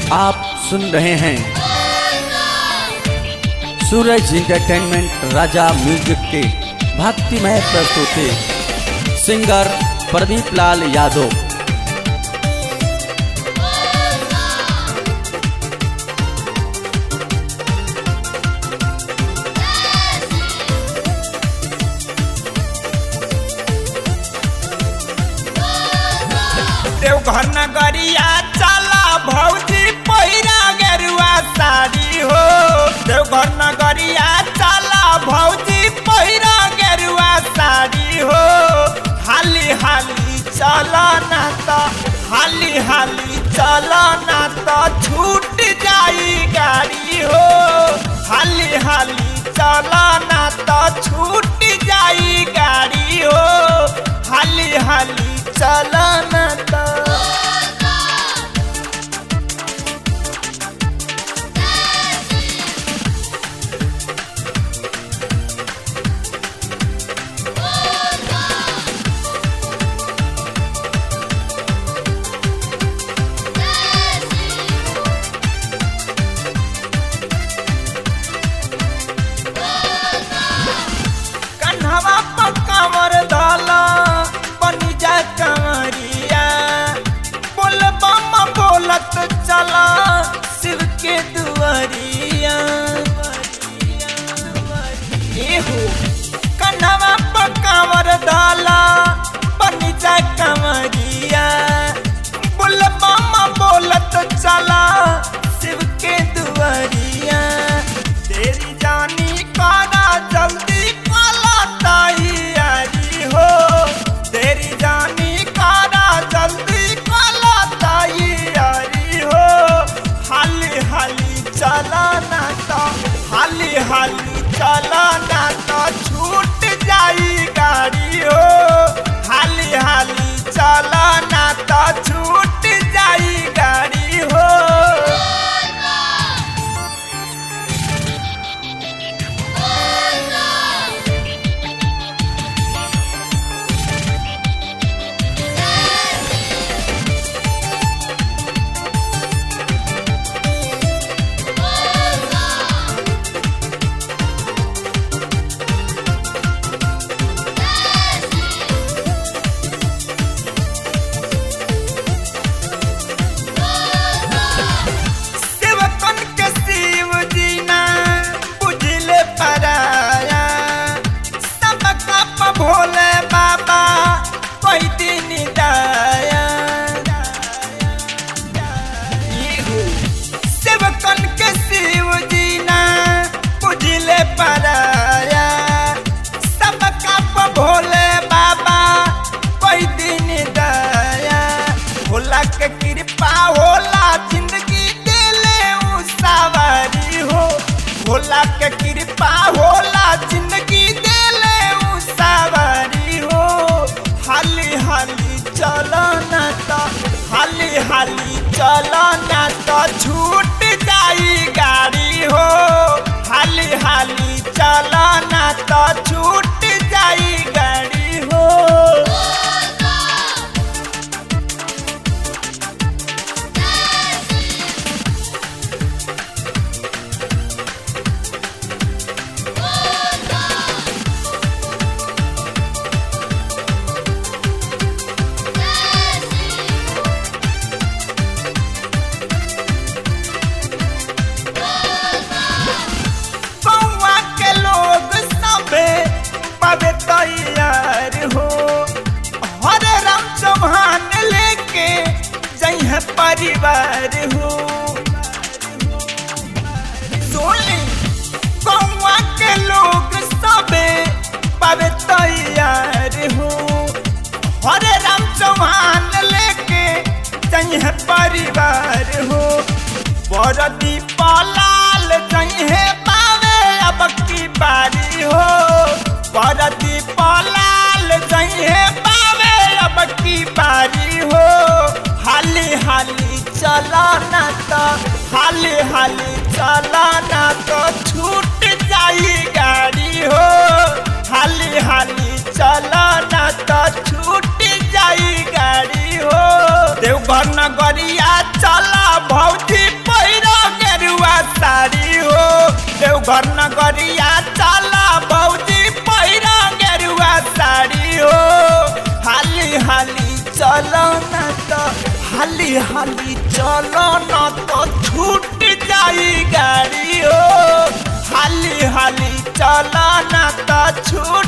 आप सुन रहे हैं सूरज इंटरटेनमेंट राजा म्यूजिक के भक्तिमय प्रस्तुति सिंगर प्रदीप लाल यादव देवघर नगरिया चला भौजी पहिरा गेरुआ साड़ी हो देवघर नगरिया चला भौजी पहिरा गेरुआ साड़ी हो हाली हाली चला ना तो हाली हाली चला ना तो छूट जाई गाड़ी हो हाली हाली चला ना तो छूट जाई गाड़ी हो हाली हाली चला ना तो कन्हवा पर कमर डाला बनी जा कमरिया बोल बम बोलत चला शिव के दुआरिया एहो कन्हवा पर कमर डाला बनी जा कमरिया बोल बम बोलत चला शिव के दुआरिया तेरी जानी काना जल्दी काला तैयारी हो तेरी जानी काना जल्दी काला तैयारी हो हाली हाली चला ना तो हाली हाली चला ना तो छूट जाई गाड़ी हो हाली हाली चला ना तो छूट जाई गाड़ी हो सेवकन के शिव जी ना बुझले पराया सबका प भोले बाबा कोई दिन दाया इहु सेवकन के शिव जी ना बुझले पराया सबका प भोले बाबा कोई दिन दया भोला के कृपा होला जिंदगी देले उ सवारी हो भोला के कृपा होला जिंदगी देले उ सवारी हो हाली हाली चलो ना तो हाली हाली चलो ना तो छूट जाई गाड़ी हो हाली हाली चलो ना तो छूट जाई गाड़ी हो कौआ के लोग सबे पवे तैयार हो हरे राम चौहान लेके जइह परिवार हो सोनी कौआ के लोग सबे पवे तैयार हो हरे राम चौहान लेके जइह परिवार हो बरदी पलाल जइहे पावे अब की बारी हो बरदी पलाल जइहे पावे अब की बारी हो हाली हाली चला ना तो हाली हाली चला ना तो छूट जाई गाड़ी हो हाली हाली चला ना तो छूट जाई गाड़ी हो देव देवघर नगरिया चला भौजी पैरो गेरुआ साड़ी हो देवघर नगरिया चला भौजी पैरो गेरुआ साड़ी हो हाली हाली चलो न तो हाली हाली चलो न तो छूट जाई गाड़ी हो हाली हाली चलो न तो छूट